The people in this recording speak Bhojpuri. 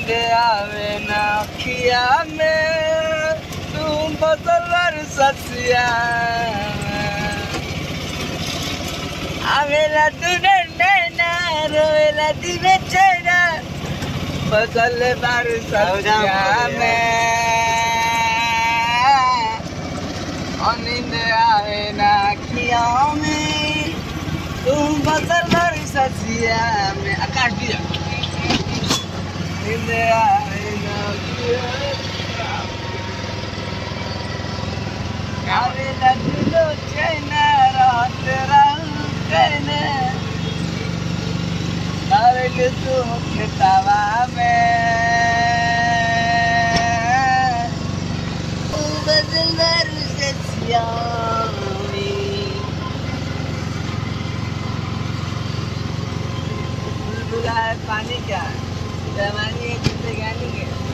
नींद आवे ना खिया में तुम बदल ससिया आवेला तुने नैना रोवेला दिने चैना बदल बार ससिया में और नींद आवे ना खिया में तुम बदल बार ससिया में आकाश दिया नींद आवे ना खिया आवेला दिनो चैना रात रहू कहने आवेले तू खेतावा में तू बदल बारू से सियामी बुलबुला है पानी का जवानी है जिंदगानी के